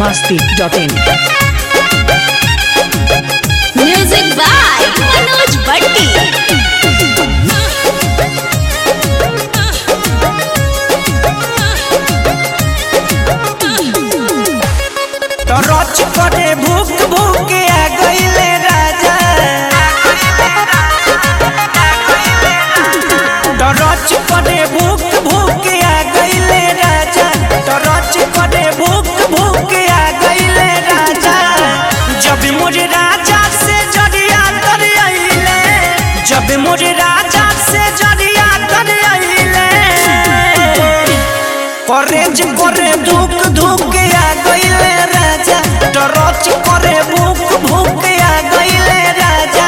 masti.in. Music by Manoj Bhatti. तो रच करे भूख भूख आ गईले राजा तो रच करे भूख भूख आ गईले राजा तो रच करे भूख भूख आ गईले राजा जब मुझे राजा से जरिया कर आइले जब मुझे राजा से जरिया कर आइले করেজ করে ধুক ধুকে আ গইলে রাজা টরচ করে বুক ভুকে আ গইলে রাজা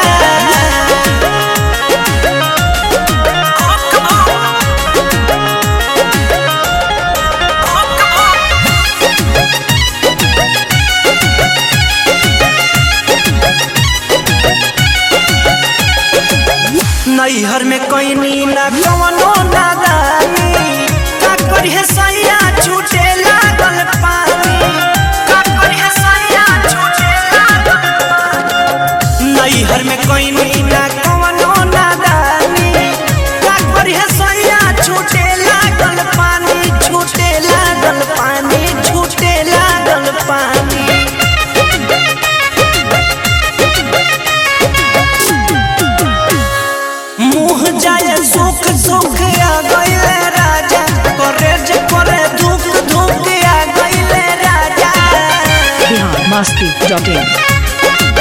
नैहर में कैनी ना कवनो नादानी का करिहे सैया छूटे लागल पानी का करिहे सैया छूटे लागल पानी नैहर में कैनी ना कवनो नादानी का करिहे सैया छूटे लागल पानी छूटे लागल पानी छूटे लागल पानी मुँह जाए सुख सुख आ गईले राजा करे जे करे धुक धुक आ गईले राजा Bihar masti.in.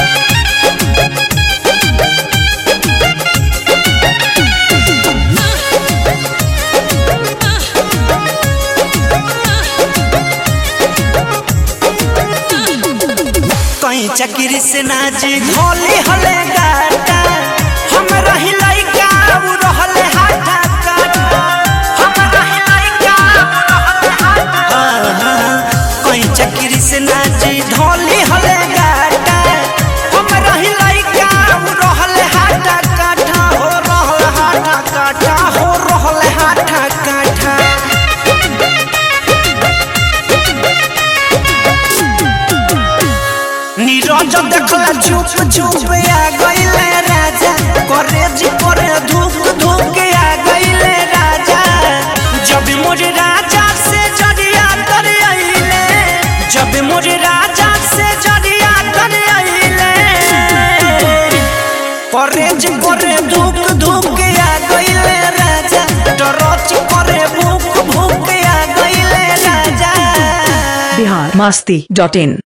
कहीं चक्री से नाची घोली हले गाटा हम रही लइका उ रहले हाथा काटा हम रही लइका उ रहले हाथा कहीं चक्री से नाची ढोली हले गाटा हम रही लइका उ रहले हाथा काटा हो रहले हाथा काटा हो रहले हाथा काटा नीरज देखला चुप चुप आ गईले राजा करे जी करे धूप धूप आ गईले राजा जब मुझे राजा से जरिया कर आइले जब मुझे राजा से जरिया कर आइले करे जी करे धूप धूप आ गईले राजा डरच करे भूख भूख आ गईले राजा Bihar masti.in.